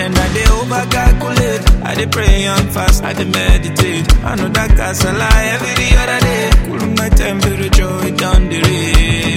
then I dey over calculate. I dey pray and fast, I dey meditate. I know that casala every other day. Cool my temperature, it down the rain.